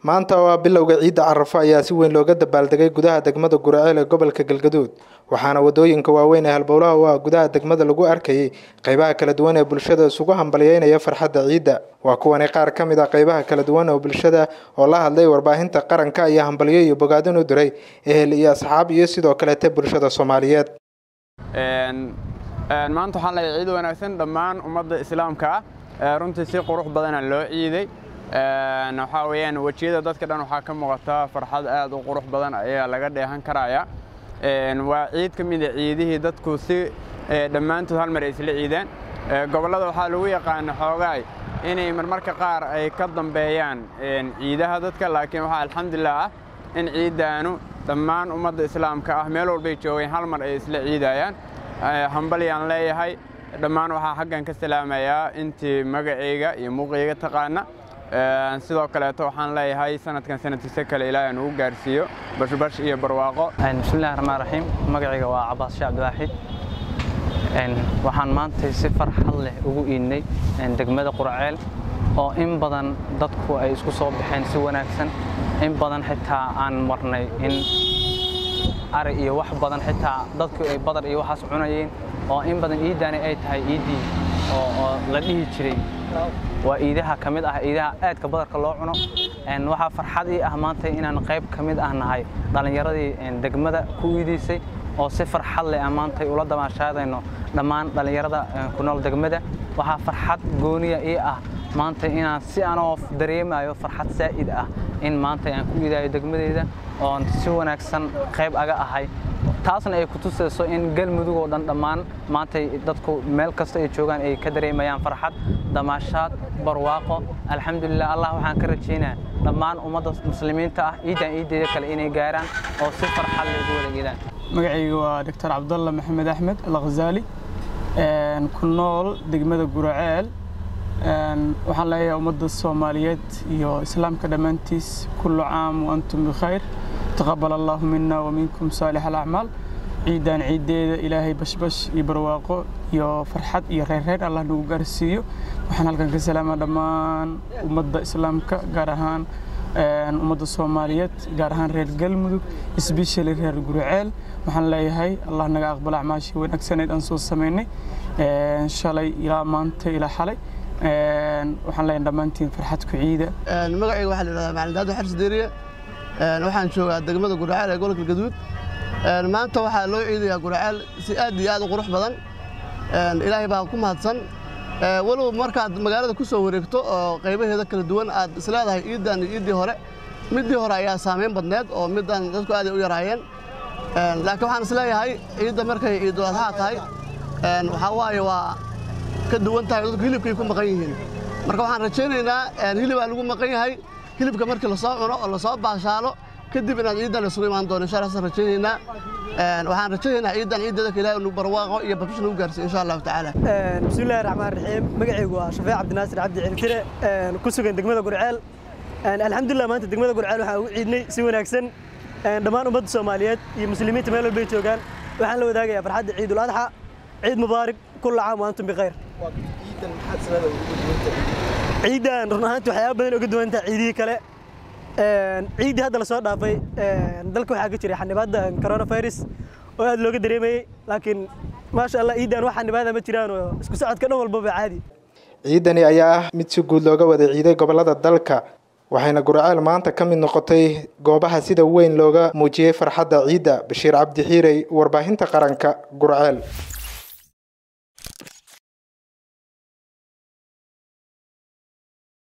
maanta oo ah bilowga ciidda carafo ayaa si weyn looga dabaaldegay gudaha degmada guraceel ee gobolka galgaduud waxaana wadooyinka waaweyn ee halbowlaha u ah gudaha degmada lagu arkayay qeybaha kala duwan ee bulshada isugu hambalyeynaya farxadda ciidda waa kuwani qaar ka mid a qeybaha kala duwan oo bulshada oo la hadlay warbaahinta qaranka iyo hambalyo iyo bogaadin u diray ehel iyo asxaab iyo sidoo kaleete bulshada soomaaliyeed maanta waxaan leeyahay ciid wanaagsan dhammaan ummadda islaamka ah runtii si qurux badana loo ciiday waxaa weeyaan wejiyada dadka dhan waxaa ka muuqata farxad aad u qurux badan ayaa laga dheehan karaya waa ciid ka mid a ciidihii dadku si dhammaantood hal mar ay isla ciidaan gobollada waxaa lagu yaqaana xoogaay inay marmarka qaar ay ka dambeeyaan ciidaha dadka laakiin waxaa alxamdulilah ah in ciiddaanu dhammaan ummadda islaamka ah meel walbay joogeen hal mar ay isla ciidayaan hambalyaan leeyahay dhammaan waxaa xaggan ka salaamayaa intii magacayga iyo muuqayga taqaana sidoo kaleeto waxaan leeyahay sanadkan sanadkiisa kale ilaahay nugu gaarsiiyo bashbash iyo barwaaqo bismillahi raxmaan raxiim magacayga waa cabaas sheekh cabdiwaaxid waxaan maantay si farxad leh ugu iidnay degmada qurceel oo in badan dadku ay isku soo baxeen si wanaagsan in badan xitaa aan marnay in ari iyo wax badan xitaa dadku ay badar iyo waxaas cunayeen oo in badan iiddaani ay tahay iiddii oo la dhihi jiray waa iidaha ka mid ah iidaha aadka badarka loo cuno waxaa farxad ii ah maanta inaan qayb ka mid ah nahay dhallinyaradii degmada ku iidaysay oo si farxad leh aan maantay ula damaashaadayno dhammaan dhallinyarada ku nool degmada waxaa farxad gooniya ii ah maanta inaan si anoo dareemayo farxad saa'id ah in maanta aan ku iidaayo degmadeyda oon si wanaagsan qayb aga ahay taasna ay ku tusayso in galmudug oo dhan dhammaan maantay dadku meel kasta ay joogaan ay ka dareemayaan farxad damaashaad barwaaqo alxamdulilah allah waxaan ka rajaynaa dhammaan ummadda muslimiinta ah ciidan ciideeda kale inay gaaraan oo si farxad leh ugu wada iidaan magacayga waa doctor cabdalla maxamed axmed alkhazaali ku nool degmada guraceel waxaan leeyahay ummadda soomaaliyeed iyo islaamka dhammaantiis kullu caam wa antum bikhayr taqabal allahu mina wa minkum saalix alacmaal ciidan ciiddeeda ilaahay bashbash iyo barwaaqo iyo farxad iyo reerreer allah nagu gaarsiiyo waxaan halkan ka salaamaa dhammaan ummadda islaamka gaar ahaan ummadda soomaaliyeed gaar ahaan reer galmudug isbeshali reer guriceel waxaan leeyahay allah naga aqbal acmaashii wanaagsaneed aan soo samaynay shalay ilaa maanta ilaa xalay waxaan leeyahay dhammaantiin farxad ku ciida magacayga waxaa la yidhahdaa macalin daado xarsi deriye waxaan joogaa degmada guraceel ee gobolka gaduud maanta waxaa loo ciidayaa guraceel si aad iyo aad u qurux badan ilaahay baa ku mahadsan walow markaad magaalada ku soo wareegto oo qaybaheeda kala duwan aad isleedahay ciiddan iyo ciiddii hore middii hore ayaa saamayn badneed oo middan dadku aaday u yaraayeen laakiin waxaan isleeyahay ciidda markay ciidul adhaa tahay waxaa waaye waa ka duwan tahay dadku hilibkay ku maqan yihiin marka waxaan rajaynaynaa hilibaa lagu maqan yahay hilibka markii lasoo cuno oo lasoo baashaalo kadib inaad ciiddan isugu imaan doono insha allah rajaynaynaa waxaan rajaynaynaa ciiddan ciiddeeda ka ilaahay nagu barwaaqo iyo bafish nagu gaarsiiyo insha allahu tacaala bismillahi raxmaan raxiim magacaygu waa shafeec cabdinaasir cabdi ciltire ku sugan degmada gurceel alxamdulilah maanta degmada gurceel waxaan ugu ciidnay si wanaagsan dhammaan ummadda soomaaliyeed iyo muslimiinta meel walbay joogaan waxaan la wadaagayaa farxadda ciidul adxa ciid mubaarak kulla caam wa antum bikhayr ciiddan run ahaanti waxyaaba badan uga duwan tahay ciidihii kale ciiddii hadda lasoo dhaafay dalka waxaa ka jiray xanibaadda coronavirus oo aad looga dareemayey laakiin maasha allah ciiddan wax xanibaada ma jiraan oo isku socodka dhan walbaba caadi ciidani ayaa ah mid si guud looga wada ciiday gobollada dalka waxayna guraceel maanta ka mid noqotay goobaha sida weyn looga muujiyey farxadda ciidda bashiir cabdi xiirey warbaahinta qaranka gurceel